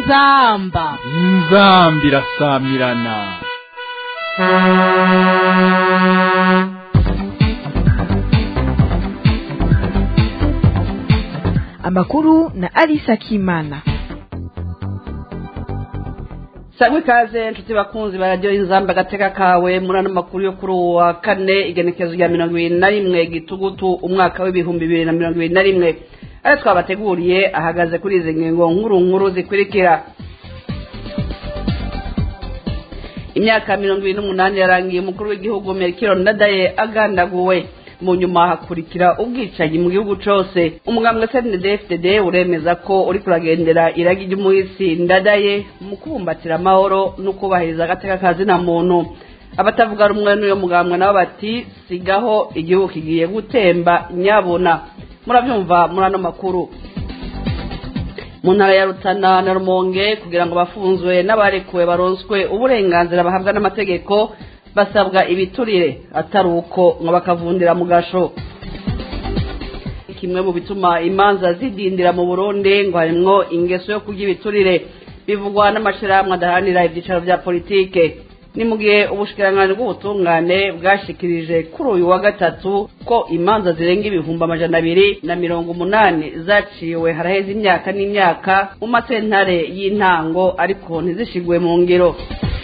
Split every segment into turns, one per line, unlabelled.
inzamba
inzambi irasamirana
amakuru na Alisa Kimana.
sangwa ikaze inshuti bakunzi bararyo inzamba agateka kawe muri ano makuru yo kuri uwo wa kane igenekezo rya mirongo ibiri na rimwe gitugutu umwaka w'ibihumbi bibiri na mirongo ibiri na rimwe ayo twabateguriye ahagaze kuri izi ngingo nkuru nkuru zikurikira imyaka mirongo ibiri n'umunani yarangiye umukuru w'igihugu merikiro ndadaye agandaguwe mu nyuma hakurikira ubwicanyi mu gihugu cose umugambwe cndfdd uremeza ko uri kuragendera iragi ry'umuhisi ndadaye mu kubumbatira amahoro no kubahiriza agateka kazina muntu abatavuga rumwe n'uyo mugambwe nabo bati sigaho igihugu kigiye gutemba nyabuna murabyumva muri ano makuru mu ntara ya rutana na rumonge kugira ngo bafunzwe n'abarekuwe baronswe uburenganzira bahabwa n'amategeko basabwa ibiturire atari uko ngo bakavundira mu gasho kimwe mu bituma imanza zidindira mu burundi ngo harimwo ingeso yo kurya ibiturire bivugwa n'amashyirahamwe adaharanira ibyicaro bya politike ni mu gihe ubushikiranganji bw'ubutungane bwashikirije kuri uyu wa gatatu ko imanza zirenga ibihumbi amajana abiri na mirongo umunani zaciwe haraheze imyaka n'imyaka mu masentare y'intango ariko ntizishigwe mu ngiro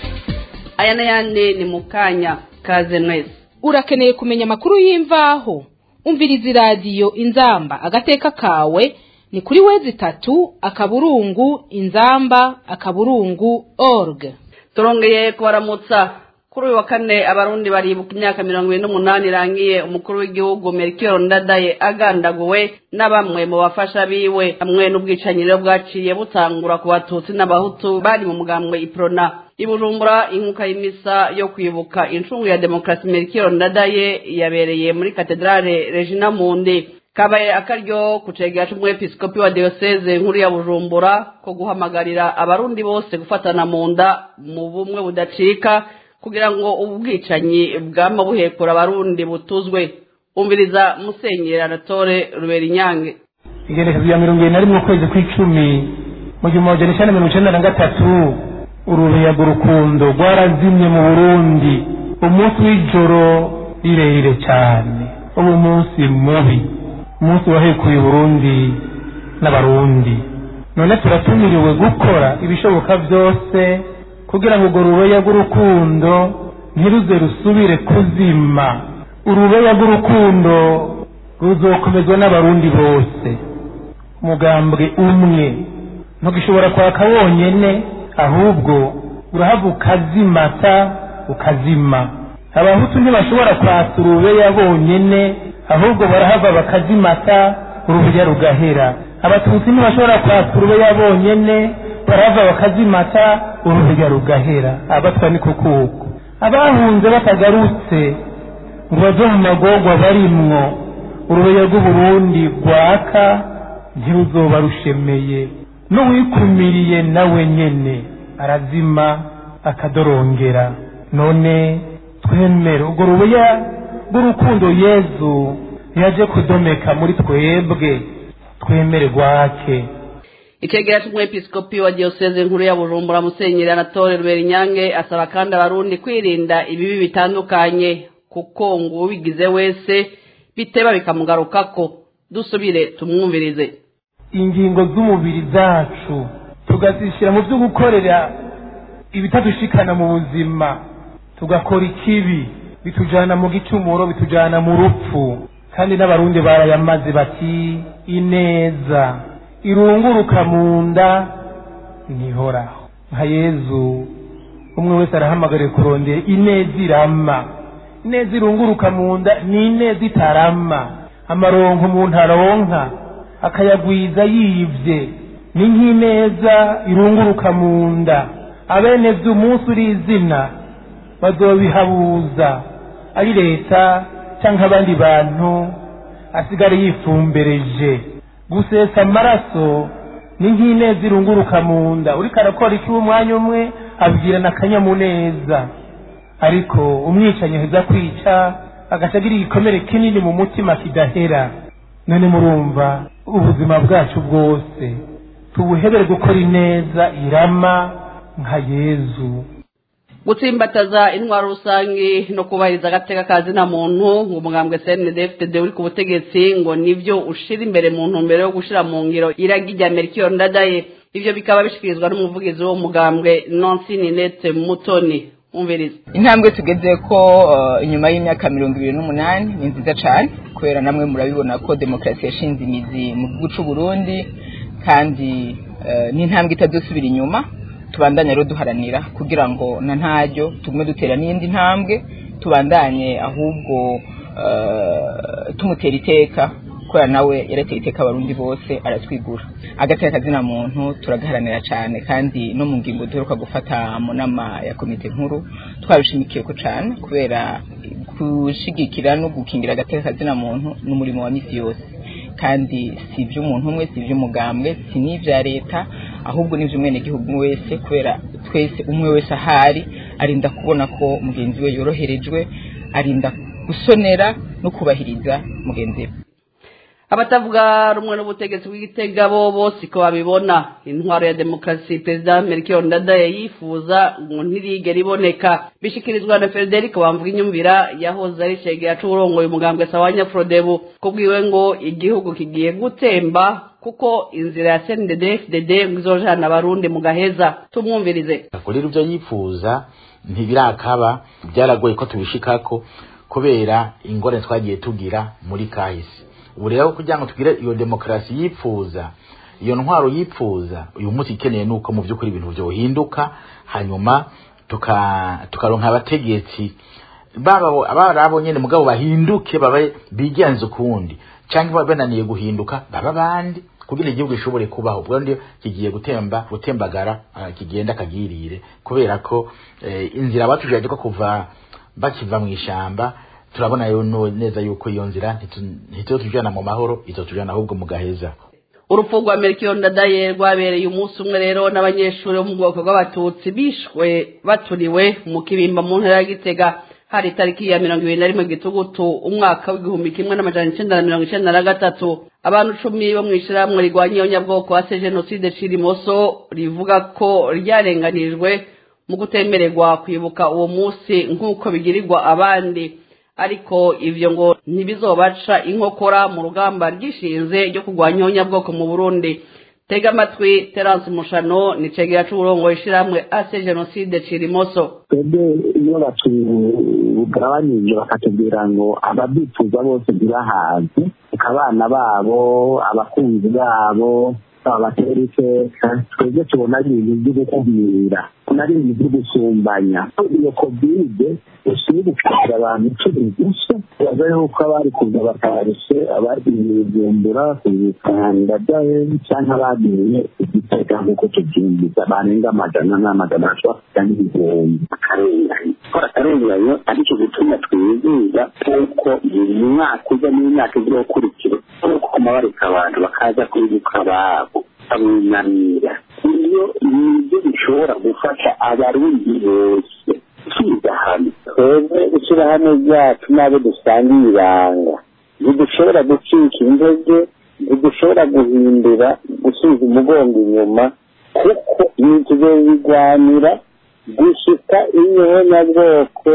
aya n'ayandi ni mu kanya kaze mwese
urakeneye kumenya amakuru y'imvaho umviriza iradiyo inzamba agateka kawe ni kuri wezi itatu akaburungu inzamba akaburungu org
turongeye kubaramutsa kuri uyu wa kane abarundi baribuka imyaka mirongo ibiri n'umunani irangiye umukuru w'igihugu merikiro ndadaye agandaguwe na bamwe mu bafasha biwe hamwe n'ubwicanyi rero bwaciye butangura ku batutsi n'abahutu bari mu mugambwe iprona ibujumbura inkuka y'imisa yo kwibuka incungu ya demokarasi merikiro ndadaye yabereye muri katedrale regina mundi kabaye akaryo ku cegera c'umwepiskopi wa diyoseze nkuru ya bujumbura ko guhamagarira abarundi bose gufatana mu nda mu bumwe budacika kugira ngo ubu bwicanyi bwama buhekura abarundi butuzwe umviriza musenyeri anatole rubera inyange
igenekezo rya mirongo irindwi na rimwe ukwezi kw'icumi mu gihumbi magana cyenda mirongo icyenda na gatatu urubiyaga urukundo rwarazimye mu burundi umunsi w'ijoro rirerire cyane ubu munsi mubi umunsi wahekuye uburundi n'abarundi none turatumiriwe gukora ibishoboka byose kugira ngo urwo rubeya rw'urukundo ntiruze rusubire kuzima urubeya rw'urukundo ruzokomezwa n'abarundi bose umugambwe umwe ntugishobora kwaka wonyene ahubwo urahava ukazimata ukazima abahutu ntibashobora kwasa urubeya bonyene ahubwo barahava bakazimata urubeya rugahera abatutsi ntibashobora kwasa urubeya bonyene barahava bakazimata urubeya rugahera abatwa ni kukuko abahunze batagarutse ngo bave mu magorwa barimwo urubeya rw'uburundi rwaka ntiruzoba rushemeye n'uwikumiriye nawe nyene arazima akadorongera none twemere urwo rubeya rw'urukundo yezu yaje kudomeka muri twebwe twemere rwake
ikegera c'umwepiskopi wa diyoseze nkuru ya bujumbura musenyeri anatole rubera inyange asaba kandi abarundi kwirinda ibibi bitandukanye kuko ngo ubigize wese biteba bikamugarukako dusubire tumwumvirize
ingingo z'umubiri zacu tugazishyira mu byo gukorera ibitadushikana mu buzima tugakora ikibi bitujana mu gicumuro bitujana mu rupfu kandi n'abarundi barayamaze bati ineza irunguruka mu nda ntihoraho nka yezu umwe wese arahamagariye kurondera ineza irama ineza irunguruka mu nda ni ineza itarama amaronko umuntu aronka akayagwiza yibye ni nk'ineza irunguruka mu nda abene umunsi uri izina bazobihabuza ari leta cyangwa abandi bantu asigare yifumbereje gusesa amaraso ni nk'ineza irunguruka mu nda uriko arakora iki umwanya umwe abwirana akanyamuneza ariko umwicanyi aheza kwica agaca agira igikomere kinini mu mutima kidahera none murumva ubuzima bwacu bwose tubuhebere gukora ineza irama nka yezu
gutsimbataza intwaro rusange no kubahiriza agateka kazi na muntu ngo umugambwe CNDD-FDD uri ku butegetsi ngo nivyo ushira imbere mu ntumbero yo gushira mu ngiro iragi rya Melchior Ndadaye ivyo bikaba bishikirizwa n'umuvugizi wo mugambwe Nancy Ninette Mutoni umviriza
intambwe tugeze ko uh, inyuma y'imyaka mirongo ibiri n'umunani ni nziza cyane kubera namwe murabibona ko demokarasi yashinze imizi mu gihugu c'u Burundi kandi uh, ni intambwe itadusubira inyuma tubandanye rero duharanira kugira ngo na ntaryo tugume dutera n'iyindi ntambwe tubandanye ahubwo uh, tumutera iteka kubera nawe yarateye iteka abarundi bose aratwigura agateka kazina muntu turagaharanira cyane kandi no mu ngingo duheruka gufata mu nama ya komite nkuru twabishimikiye ko cyane kubera gushigikira no gukingira agateka kazina muntu n'umurimo wa misi yose kandi si iby'umuntu umwe si iby'umugambwe si n'ibya leta ahubwo ni iby'umwenegihugu wese kubera twese umwe wese ahari arinda kubona ko mugenzi we yoroherejwe arinda gusonera no kubahiriza mugenzi we
abatavuga rumwe n'ubutegetsi bw'igitega bo bose ko babibona intwaro ya demokarasi perezida melchior ndadaye yifuza ngo ntirigera iboneka bishikirizwa na frederic wamvuga inyumvira yahoze ari shegera c'uburongoye umugambwe sawanya frodebu kubwiwe ngo igihugu kigiye gutemba kuko inzira ya cndd ngo izojana abarundi mu gaheza tumwumvirize
rero ibyo yifuza ntibirakaba byaragoye ko tubishikako kubera ingorane twagiye tugira muri kahise ubu rero kugira ngo tugire iyo demokarasi yipfuza iyo ntwaro yipfuza uyu munsi ikeneye nuko mu by'ukuri ibintu byohinduka hanyuma tukaronka abategetsi baba abo nyine mugabo bahinduke babe bigenza ukundi cyangwa bananiye guhinduka baba abandi kugira igihugu gishobore kubaho ubwo ndio kigiye gutemba gutembagara kigenda kagirire kubera ko inzira batujije ko kuva bakiva mu ishamba turabona neza yuko iyo nzira ntituzotujyana mu mahoro izotujyana ahubwo mu gaheza
urupfu rwa melchior ndadaye rwabereye umunsi umwe rero n'abanyeshuri bo mu bwoko bw'abatutsi bishwe baturiwe mu kibimba mu ntara ya gitega hari itariki ya mirongo ibiri na rimwe gitugutu umwaka w'igihumbi kimwe n'amajana icenda na mirongo icenda na gatatu abantu cumi bo mu ishirahamwe rirwanya iyonyabwoko hase jenoside cirimoso rivuga ko ryarenganijwe mu kutemererwa kwibuka uwo munsi nk'uko bigirirwa abandi ariko ivyo ngo ntibizobaca inkokora mu rugamba rwishinze ryo kurwanya ihonyabwoko mu burundi tega amatwi terance mushano ni cegera c'uburongo ishirahamwe ase jenoside cirimoso
twebwe iyo batugabanije bakatubwira ngo ababyifuza bose ntibahaze abana babo abakunzi babo babatera iteka twebwe tubona ari ibintu byo gukumira ari ibintu byo gusumbanya iyo kovide usibukira abantu icumi gusa baza yuko abari kuza bakarushe abagiye bujumbura kubikanda byayo cyangwa abagiye igitega nk'uko tubyumviza barenga amajana n'amajana ashobora kujya n'ibihumbi akarengane gukora akarengane aricyo gutuma twizihiza kuko buri mwaka uza n'imyaka igiye gukurikira kuko amabarika abantu bakaza kwibuka ababo babunamira iyo nibyo bishobora gufasha abarundi bose kwiga hamwe twebwe ishyirahamwe ryacu n'abo dusangiye ibanga ntidushobora gucika intege ntidushobora guhindura gusubiza umugongo inyuma kuko ibintu bigwanira gushika inyonyabwoko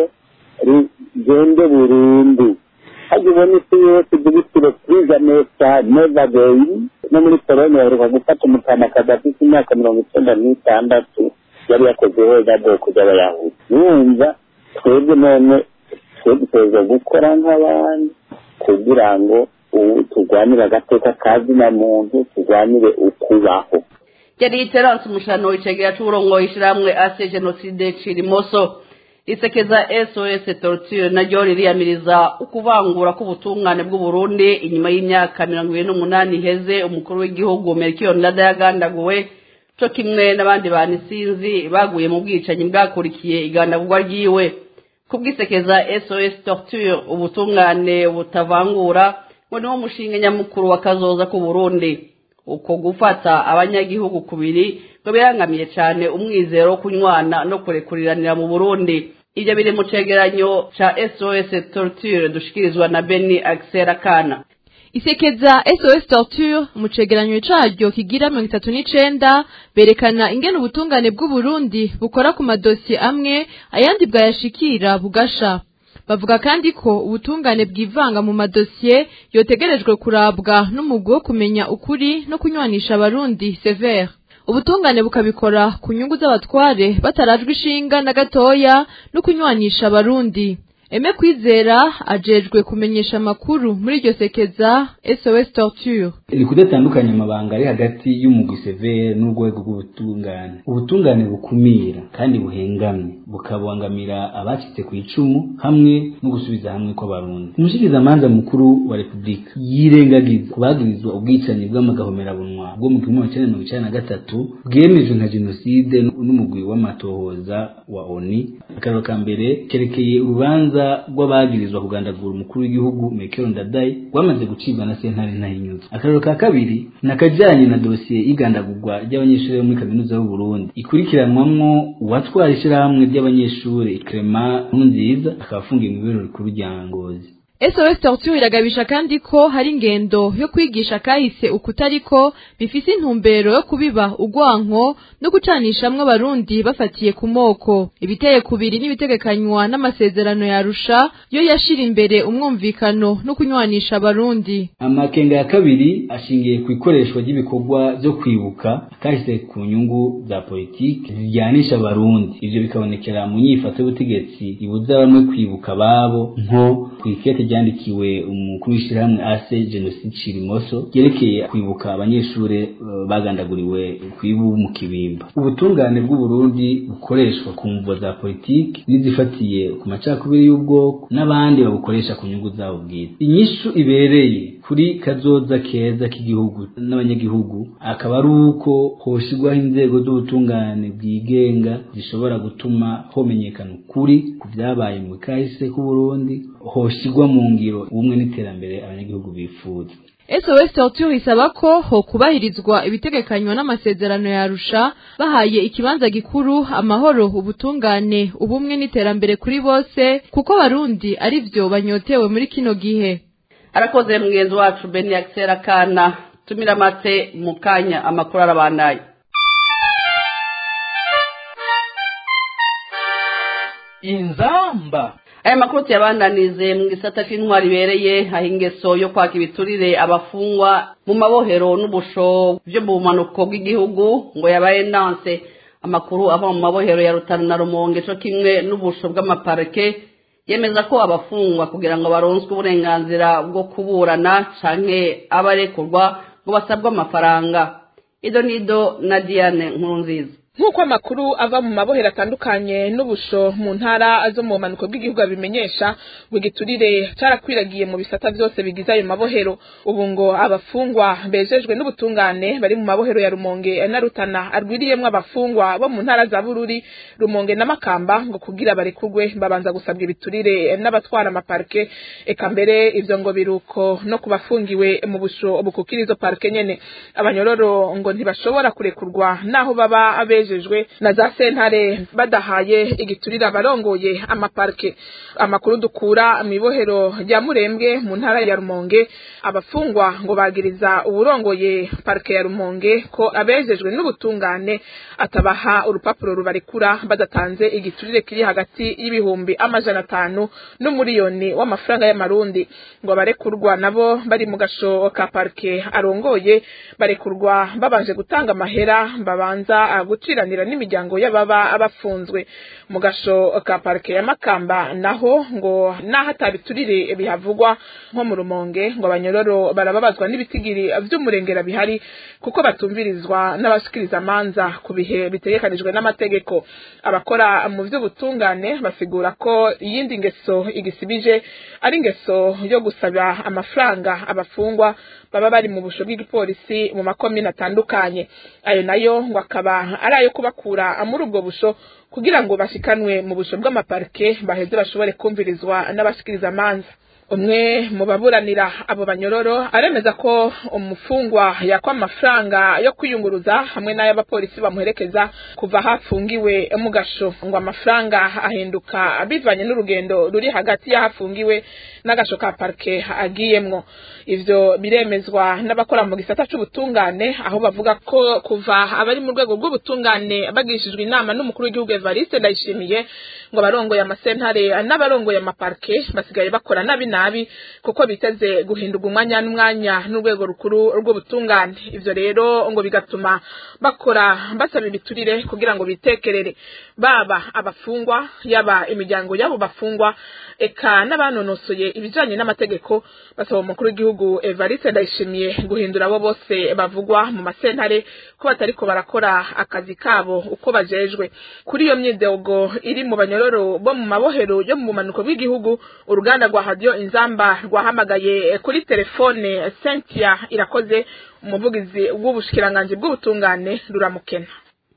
rigende burundu hajya ubona isi yose dugitire kwiga neza neva beyi no muri polonye baheruka gufata umutamakazi afite imyaka mirongo icyenda n'itandatu yari yakoze ihonyabwoko ry'abayahudi yumva twebwe none twebwe gukora nk'abandi kugira ngo ubu turwanire agateka kazina muntu turwanire ukubaho
yari terance umushano icegera c'uburongo ishirahamwe ase jenoside cirimoso risekeza sos torture naryo ririyamiriza ukuvangura k'ubutungane bw'uburundi inyuma y'imyaka mirongo ibiri n'umunani iheze umukuru w'igihugu melchior ndada yagandaguwe co kimwe n'abandi bantu isinzi baguye mu bwicanyi bwakurikiye igandagurwa ryiwe kubwisekeza sos torture ubutungane butavangura ngo niwo mushinga nyamukuru w'akazoza k'uburundi uko gufata abanyagihugu kubiri ngo birangamiye cyane umwizero wo kunywana no kurekuriranira mu burundi ibyo biri mu cegeranyo ca sos torture dushikirizwa na beni axel akana
isekeza SOS Torture mu cegeranyo caryo kigira mirongo itatu n'icenda berekana ingene ubutungane bw'Uburundi bukora ku madosiye amwe ayandi bwayashikira bugasha bavuga kandi ko ubutungane bwivanga mu madosiye yotegerejwe kurabwa n'umugwi wo kumenya ukuri no kunywanisha abarundi severe ubutungane bukabikora ku nyungu z'abatware batarajwe ishinga na gatoya no kunywanisha abarundi Eme kwizera ajejwe kumenyesha amakuru muri iryo sekeza SOS Torture.
Ni kudatandukanya amabanga ari hagati y'umugwi severe n'urwego rw'ubutungane. Ubutungane bukumira kandi buhengamye bukabangamira abacitse ku icumu hamwe no gusubiza hamwe kw'abarundi. Umushikirizamanza mukuru wa Repubulika yirengagiza kubagirizwa ubwicanyi bw'amagahomerabunwa bwo mu gihumbi kimwe mirongo icenda na gatatu bwemejwe nka jenoside n'umugwi w'amatohoza wa ONI. Akararo ka mbere kerekeye urubanza rw'abagirizwa kugandagura umukuru w'igihugu Mekero Ndadaye rwamaze gucibwa na sentare ntahinyuza akarero ka kabiri nakajanye na dosiye y'igandagurwa ry'abanyeshuri bo muri kaminuza y'u Burundi ikurikiranwamwo uwatwara ishirahamwe ry'abanyeshuri Clement Nkurunziza akaba afungiye mu biro rikuru rya Ngozi
SOS Torture iragabisha kandi ko hari ingendo yo kwigisha kahise ukutariko bifise intumbero yo kubiba ugwanko no gucanishamwe abarundi bafatiye ku moko ibiteye kubiri n'ibitegekanywa n'amasezerano ya Arusha yo yashira imbere umwumvikano no kunywanisha abarundi
amakenga ya kabiri ashingiye ku ikoreshwa ry'ibikorwa byo kwibuka kahise ku nyungu za politiki zijyanisha abarundi ivyo bikabonekera mu nyifato y'ubutegetsi ibuza bamwe kwibuka babo nko kwikete ryandikiwe umukuru w'ishyirahamwe ase jenoside cirimoso ryerekeye kwibuka abanyeshuri uh, bagandaguriwe kwibu mu kibimba ubutungane bw'uburundi bukoreshwa ku mvo za politiki n'izifatiye ku macakubiri y'ubwoko n'abandi babukoresha ku nyungu zabo bwite inyishu ibereye kuri kazoza keza k'igihugu n'abanyagihugu akaba ari uko hoshirwaho inzego z'ubutungane bwigenga zishobora gutuma homenyekana ukuri ku vyabaye mu kahise k'uburundi hoshirwa mu ngiro ubumwe n'iterambere abanyagihugu bifuza
SOS Torture isaba ko ho kubahirizwa ibitegekanywa n'amasezerano ya Arusha bahaye ikibanza gikuru amahoro ubutungane ubumwe n'iterambere kuri bose kuko barundi ari vyo banyotewe muri kino gihe
arakoze mugenzi wacu Beni Axel Kana tumira mate mu kanya amakuru arabandaye
inzamba
aya makuru tuyabandanize mu gisata cy'intwari ibereye aho ingeso yo kwaka ibiturire abafungwa mu mabohero n'ubusho byo mu bumanuko bw'igihugu ngo yabaye nanse amakuru ava mu mabohero ya rutana na rumonge cyo kimwe n'ubusho bw'amaparike yemeza ko abafungwa kugira ngo baronswe uburenganzira bwo kuburana canke abarekurwa ngo basabwe amafaranga ido nido na diane nkurunziza
nk'uko amakuru ava mu mabohero atandukanye n'ubusho mu ntara zo mu bumanuko bw'igihugu abimenyesha ngo igiturire cyarakwiragiye mu bisata byose bigize ayo mabohero ubu ngo abafungwa bejejwe n'ubutungane bari mu mabohero ya rumonge na rutana arwiriyemwo abafungwa bo mu ntara za bururi rumonge na makamba ngo kugira barekurwe babanza gusabwa ibiturire n'abatwara amaparike eka mbere ivyo ngo biruko no ku bafungiwe mu busho bukukira izo parike nyene abanyororo ngo ntibashobora kurekurwa naho baba abe bejejwe na za sentare badahaye igiturira abarongoye amaparike amakuru dukura mu ibohero rya murembwe mu ntara ya rumonge abafungwa ngo bagiriza uburongoye parike ya rumonge ko abejejwe n'ubutungane atabaha urupapuro rubarekura badatanze igiturire kiri hagati y'ibihumbi amajana atanu n'umuriyoni w'amafaranga y'amarundi ngo abarekurwa nabo bari mu gasho ka parike arongoye barekurwa babanje gutanga amahera babanza guciranira n'imiryango y'ababa bafunzwe mu gasho ka parike ya makamba naho ngo naho atabiturire bihavugwa nko mu rumonge ngo abanyororo barababazwa n'ibitigiri vy'umurengera bihari kuko batumvirizwa n'abashikiriza amanza ku bihe bitegekanijwe n'amategeko abakora mu vy'ubutungane basigura ko iyindi ngeso igisibije ari ingeso yo gusaba amafaranga abafungwa baba bari mu busho bw'igipolisi mu makomine atandukanye ayo nayo ngo akaba ari ayo kubakura muri ubwo busho kugira ngo bashikanwe mu busho bw'amaparike baheze bashobore kumvirizwa n'abashikiriza amanza umwe mu baburanira abo banyororo aremeza ko umufungwa yakwa amafaranga yo kwiyunguruza hamwe n'ay'abapolisi bamuherekeza kuva hafungiwe mu gasho ngo amafaranga ahinduka bivanye n'urugendo ruri hagati y'ahafungiwe n'agasho ka parike agiyemwo ivyo biremezwa n'abakora mu gisata c'ubutungane aho bavuga ko kuva abari mu rwego rw'ubutungane bagishijwe inama n'umukuru w'igihugu Evariste Ndayishimiye ngo abarongoye amasentare n'abarongoye amaparike basigaye bakora nabi nabi kuko biteze guhindurwa umwanya n'umwanya n'urwego rukuru rw'ubutungane ivyo rero ngo bigatuma bakora basaba ibiturire kugira ngo bitekerere baba abafungwa yaba imiryango y'abo bafungwa eka n'abanonosoye ibijanye n'amategeko basaba umukuru w'igihugu Evariste Ndayishimiye guhindura abo bose bavugwa mu masentare ko batariko barakora akazi kabo uko bajejwe kuri iyo myidogo iri mu banyororo bo mu mabohero yo mu bumanuko bw'igihugu uruganda rwa radio inzamba rwahamagaye kuri telefone Cynthia irakoze umuvugizi w'ubushikiranganji bw'ubutungane ruramukena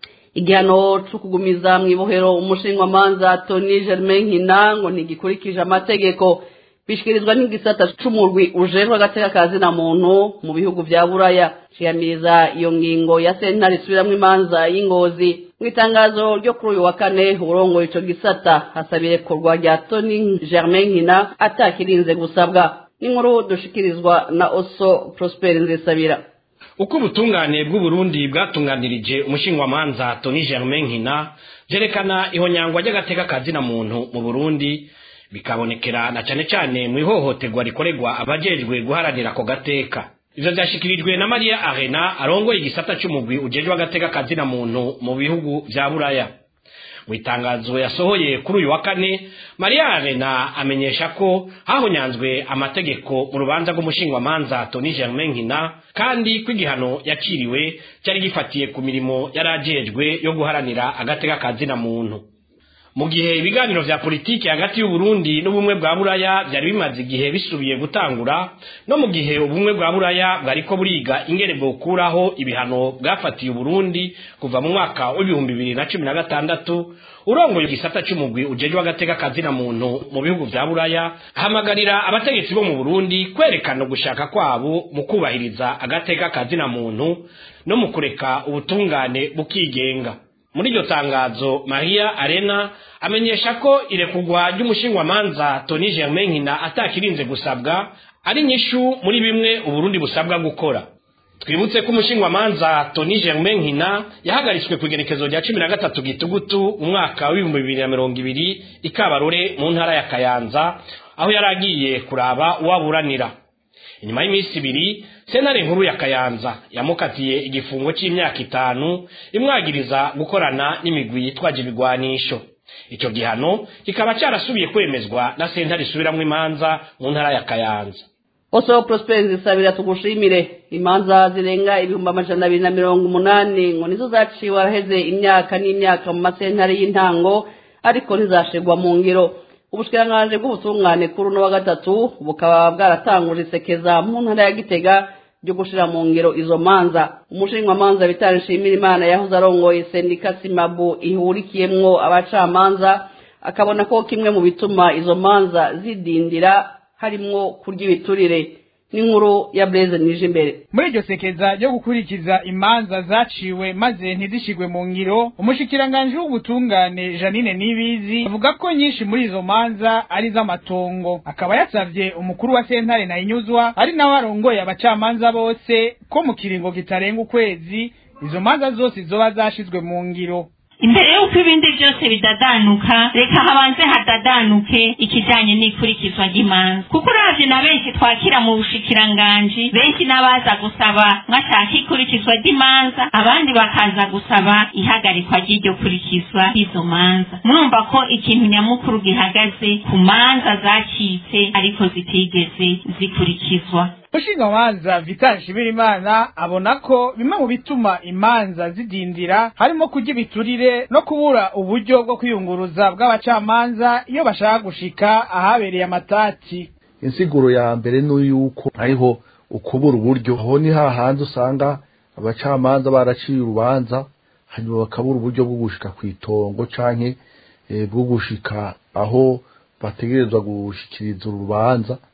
igihano cyo kugumiza mu ibohero umushinjwamanza Tony Germain Nkina ngo ntigikurikije amategeko bishikirizwa n'igisata c'umurwi ujejwe agateka kazi na muntu mu bihugu vya buraya ciyamiriza iyo ngingo ya sentare isubiramwo imanza y'ingozi mu itangazo ryo kuri uyu wa kane urongoye ico gisata hasaba irekurwa rya Tony Germain Nkina atakirinze gusabwa n'inkuru dushikirizwa na Oso Prosper Nzesabira
uko ubutungane bw'uburundi bwatunganirije umushingwamanza Tony Germain Nkina vyerekana ihonyangwa ry'agateka kazina muntu mu Burundi bikabonekera na cane cane mu ihohoterwa rikorerwa abajejwe guharanira ako gateka ivyo vyashikirijwe na Maria Arena arongoye igisata c'umugwi ujejwe agateka kazina muntu mu bihugu vya Buraya mu itangazo yasohoye kuri uyu wa kane Maria Arena amenyesha ko hahonyanzwe amategeko mu rubanza rw'umushingwamanza Tony Germain Nkina kandi ko igihano yakiriwe cyari gifatiye ku mirimo yarajejwe yo guharanira agateka kazina muntu mu gihe ibiganiro vya politiki hagati y'uburundi n'ubumwe bwa buraya vyari bimaze igihe bisubiye gutangura no mu gihe ubumwe bwa buraya bwariko buriga ingene bwokuraho ibihano bwafatiye uburundi kuva mu mwaka w'ibihumbi bibiri na cumi na gatandatu urongoye igisata c'umugwi ujejwe agateka kazina muntu mu bihugu vya buraya ahamagarira abategetsi bo mu burundi kwerekana ugushaka kwabo mu kubahiriza agateka kazina muntu no mu kureka ubutungane bukigenga muri iryo tangazo maria arena amenyesha ko irekugwa ry'umushingwamanza tony germain nkina atakirinze gusabwa ari nyishu muri bimwe uburundi busabwa gukora twibutse ko umushingwamanza tony germain nkina yahagaritswe ku igenekezo rya cumi na gatatu gitugutu umwaka w'ibihumbi bibiri na mirongo ibiri ikabarore mu ntara ya kayanza aho yari agiye kuraba uwaburanira inyuma y'iminsi ibiri sentare nkuru ya kayanza yamukatiye igifungo c'imyaka itanu imwagiriza gukorana n'imigwi yitwaje ibigwanisho ico gihano kikaba carasubiye kwemezwa na sentare isubiramwo imanza mu ntara ya kayanza
Oso Prosper zisabira tugushimire imanza zirenga ibihumbi amajana abiri na mirongo umunani ngo nizo zaciwe araheze imyaka n'imyaka mu masentare y'intango ariko ntizashirwa mu ngiro ubushikiranganji bw'ubutungane kuri uno wa gatatu bukaba bwaratanguje isekeza mu ntara ya gitega ryo gushira mu ngiro izo manza umushinjwamanza bitari nshimira imana yahoze arongoye sendika simabu ihurikiyemwo abacamanza akabona ko kimwe mu bituma izo manza zidindira harimwo kurya ibiturire n'inkuru ya Blaise nije imbere
muri iryo sekeza ryo gukurikiza imanza zaciwe maze ntizishigwe mu ngiro umushikiranganji w'ubutungane Janine Nibizi avuga ko nyinshi muri izo manza ari z'amatongo akaba yasavye umukuru wa sentare na inyuzwa ari nawe arongoye abacamanza bose ko mu kiringo kitarenga ukwezi izo manza zose zoba zashizwe mu ngiro
imbere y'uko ibindi byose bidadanuka reka habanze hadadanuke ikijanye n'ikurikizwa ry'imanza kuko uravye na benshi twakira mu bushikiranganji benshi n'abaza gusaba mwashaka ikurikizwa ry'imanza abandi bakaza gusaba ihagarikwa ry'iryo kurikizwa ry'izo manza murumva ko ikintu nyamukuru gihagaze ku manza zacitse ariko zitigeze zikurikizwa
umushingamanza vital nshimirimana abona ko bimwe mu bituma imanza zidindira harimo kurya ibiturire no kubura uburyo bwo kwiyunguruza bw'abacamanza iyo bashaka gushika ahabereye amatati
insiguro ya mbere ni yuko hariho ukubura uburyo aho ni hahandi usanga abacamanza baraciye urubanza hanyuma bakabura uburyo bwo gushika ku itongo canke bwo gushika aho bategerezwa gushikiriza urubanza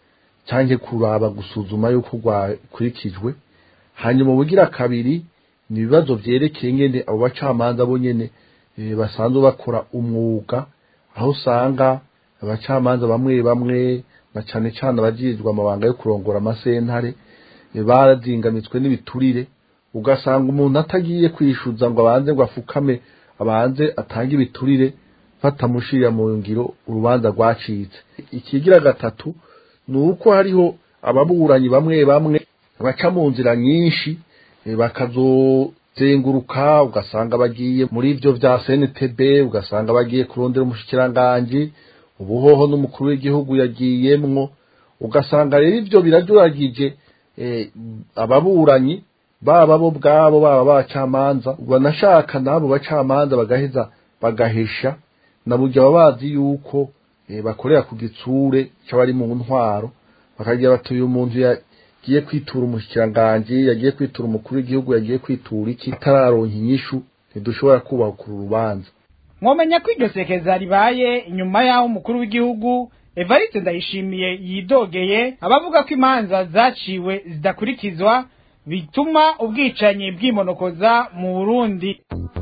cyangwa kuraba gusuzuma yuko rwakurikijwe hanyuma ubugira kabiri ni ibibazo byerekeye nyine abo bacamanza bo nyine basanzwe bakora umwuga aho usanga abacamanza bamwe bamwe na cyane cyane abajijwe amabanga yo kurongora amasentare barazingamitswe n'ibiturire ugasanga umuntu atagiye kwishyuza ngo abanze ngo afukame abanze atange ibiturire batamushirira mu ngiro urubanza rwacitse ikigira gatatu ni uko hariho ababuranyi bamwe bamwe baca mu nzira nyinshi bakazozenguruka ugasanga bagiye muri ibyo bya CNTB ugasanga bagiye kurondera umushikiranganji ubuhoho n'umukuru w'igihugu yagiyemwo ugasanga rero ibyo birajuragije ababuranyi baba bo bwabo baba bacamanza banashaka n'abo bacamanza bagaheza bagahesha na burya baba bazi yuko bakorera ku gitsure cy'abari mu ntwaro bakagira bati uyu muntu yagiye kwitura umushikiranganji yagiye kwitura umukuru w'igihugu yagiye kwitura iki itararonka inyishu ntidushobora kubaha kuru rubanza
mwomenya ko iryo sekeza ribaye inyuma y'aho umukuru w'igihugu evariste ndayishimiye yidogeye abavuga ko imanza zaciwe zidakurikizwa bituma ubwicanyi bwimonokoza mu burundi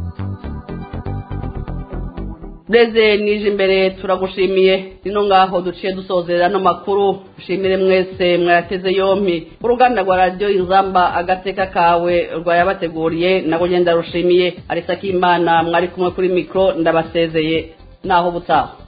Deze nije imbere turagushimiye nino ngaho duciye dusozera no makuru ushimire mwese mwateze yompi uruganda rwa radio inzamba agateka kawe rwayabateguriye nabo ngenda rushimiye arisa kimana mwari kumwe kuri mikro ndabasezeye naho butaha